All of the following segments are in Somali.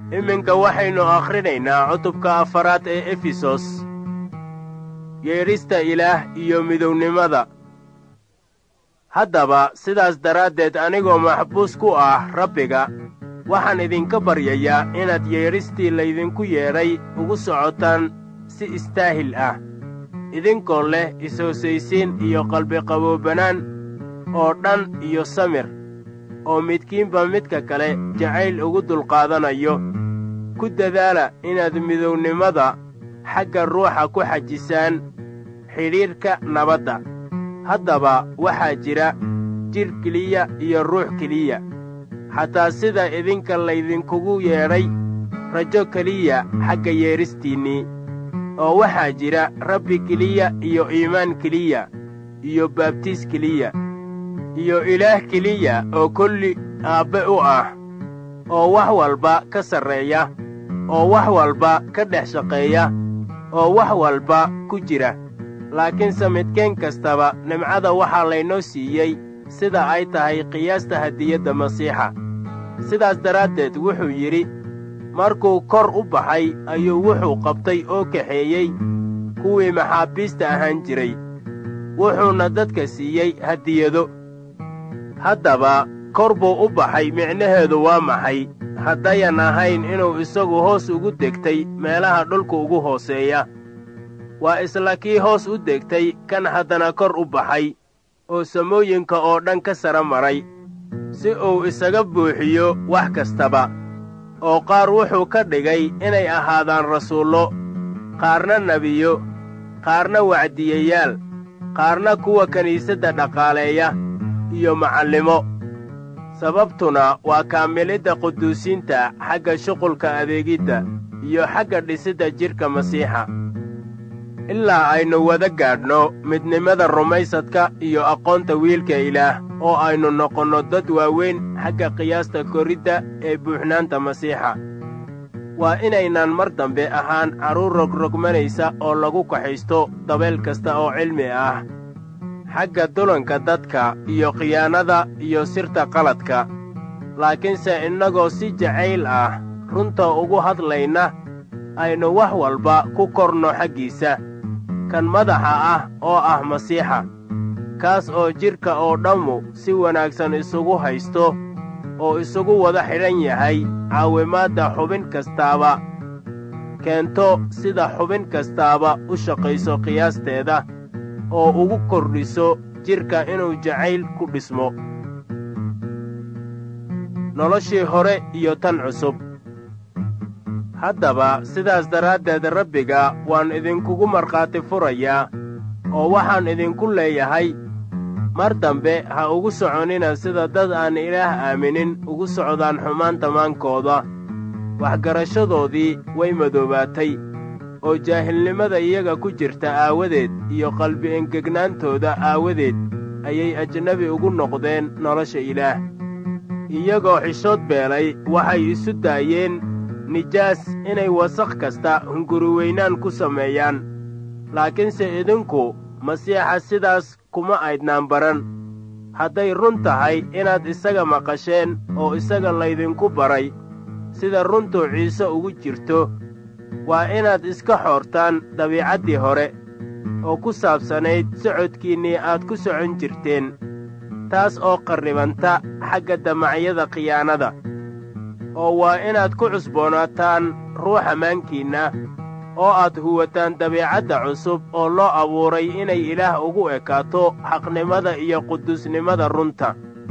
iminka waxaynu akhrinaynaa cutubka afaraad ee efesos yeedhista ilaah iyo midownimada haddaba sidaas daraaddeed anigoo maxbuus ku ah rabbiga waxaan idinka baryayaa inaad yeedhistii laydinku yeedhay ugu socotaan si istaahil ah idinkoo leh is-hoosaysiin iyo qalbiqaboobanaan oo dhan iyo samir oo midkiinba midka kale jacayl ugu dulqaadanayo ku dadaala inaad midownimada xagga ruuxa ku xajisaan xidhiidhka nabadda haddaba waxaa jira jidh keliya iyo ruux keliya xataa sida idinka laydinkugu yeedhay rajo keliya xagga yeedhistiinnii oo waxaa jira rabbi keliya iyo iimaan keliya iyo baabtiis keliya iyo ilaah keliya oo kolli aabbe u ah oo wax walba ka sarreeya oo wax walba ka dhex shaqeeya oo wax walba ku jira laakiinse midkeen kastaba nimcada waxaa laynoo siiyey sida ay tahay qiyaasta hadiyadda masiixa sidaas daraaddeed wuxuu yidhi markuu kor u baxay ayuu wuxuu qabtay oo kaxeeyey kuwii maxaabiista ahaan jiray wuxuuna dadka siiyey hadiyado haddaba kor buu u baxay micnaheedu waa maxay haddayan ahayn inuu isagu hoos ugu degtay meelaha dhulka ugu hooseeya waa isla kii hoos u degtay kan haddana kor u baxay oo samooyinka oo dhan ka sara maray si uu isaga buuxiyo wax kastaba oo qaar wuxuu ka dhigay inay ahaadaan rasuullo qaarna nebiyo qaarna wacdiyayaal qaarna kuwa kiniisadda dhaqaaleeya iyo macallimo sababtuna waa kaamilidda quduusiinta xagga shuqulka adeegidda iyo xagga dhisidda jidhka masiixa ilaa aynu wada gaadhno midnimada rumaysadka iyo aqoonta wiilka ilaah oo aynu noqonno dad waaweyn xagga qiyaasta koridda ee buuxnaanta masiixa waa inaynaan mar dambe ahaan carruur rogrogmanaysa oo lagu kaxaysto dabeel kasta oo cilmi ah xagga dulanka dadka iyo khiyaanada iyo sirta qaladka laakiinse innagoo si jacayl ah runta ugu hadlayna aynu wax walba ku korno xaggiisa kan madaxa ah oo ah masiixa kaas oo jidhka oo dhammu si wanaagsan isugu haysto oo isugu wada xidhan yahay caawimaadda xubin kastaaba keento sida xubin kastaaba u shaqayso qiyaasteeda oo ugu kordhiso jidhka inuu jacayl ku dhismo noloshii hore iyo tan cusub haddaba sidaas daraaddeed rabbiga waan idinkugu markhaati furayaa oo waxaan idinku leeyahay mar dambe ha ugu soconina sida dad aan ilaah aaminin ugu socdaan xumaan tamaankooda waxgarashadoodii way madoobaatay oo jaahilnimada iyaga ku jirta aawadeed iyo qalbi engegnaantooda aawadeed ayay ajnabi ugu noqdeen nolosha ilaah iyagoo xishood beelay waxay isu daayeen nijaas inay wasakh kasta hunguriweynaan ku sameeyaan laakiinse idinku masiixa sidaas kuma aydnaan baran hadday run tahay inaad isaga maqasheen oo isaga laydinku baray sida runtuu ciise ugu jirto waa inaad iska xoortaan dabiicaddii hore oo ku saabsanayd socodkiinnii aad ku socon jirteen taas oo qarribanta xagga damacyada khiyaanada oo waa inaad ku cusboonaataan ruuxa maankiinna oo aad huwataan dabiicadda cusub oo loo abuuray inay ilaah ugu ekaato xaqnimada iyo quduusnimada runta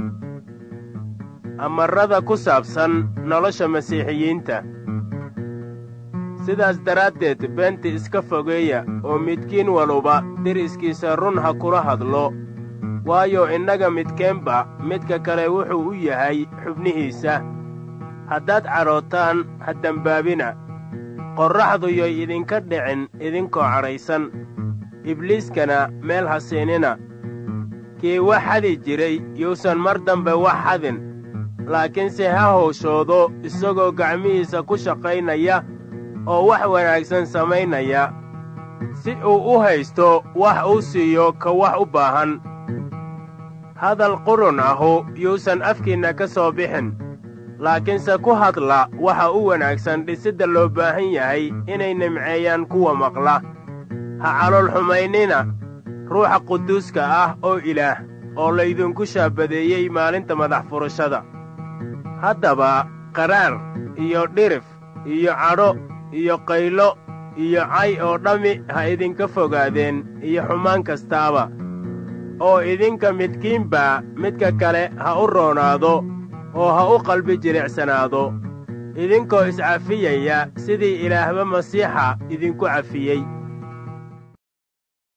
amarrada ku saabsan nolosha masiixiyiinta sidaas daraaddeed beenta iska fogeeya oo midkiin waluba deriskiisa run ha kula hadlo waayo innaga midkeenba midka kale wuxuu u yahay xubnihiisa haddaad cadhootaan ha dembaabina qorraxdu yoy idinka dhicin idinkoo cadhaysan ibliiskana meel ha siinina kii wax xadi jiray yuusan mar dambe wax xadin laakiinse ha howshoodo isagoo gacmihiisa ku shaqaynaya oo wax wanaagsan samaynaya si uu u haysto wax uu siiyo ka wax u baahan hadal qurun ahu yuusan afkiinna ka soo bixin laakiinse ku hadla waxa u wanaagsan dhisidda loo baahan yahay inay nimceeyaan kuwa maqla ha calool xumaynina ruuxa quduuska ah oo ilaah oo laydinku shaabadeeyey maalinta madax furashada haddaba qaraar iyo dhirif iyo cadho iyo qaylo iyo cay oo dhammi ha idinka fogaadeen iyo xumaan kastaaba oo idinka midkiinbaa midka kale ha u roonaado oo ha u qalbi jilicsanaado idinkoo iscafiyaya sidii ilaahba masiixa idinku cafiyey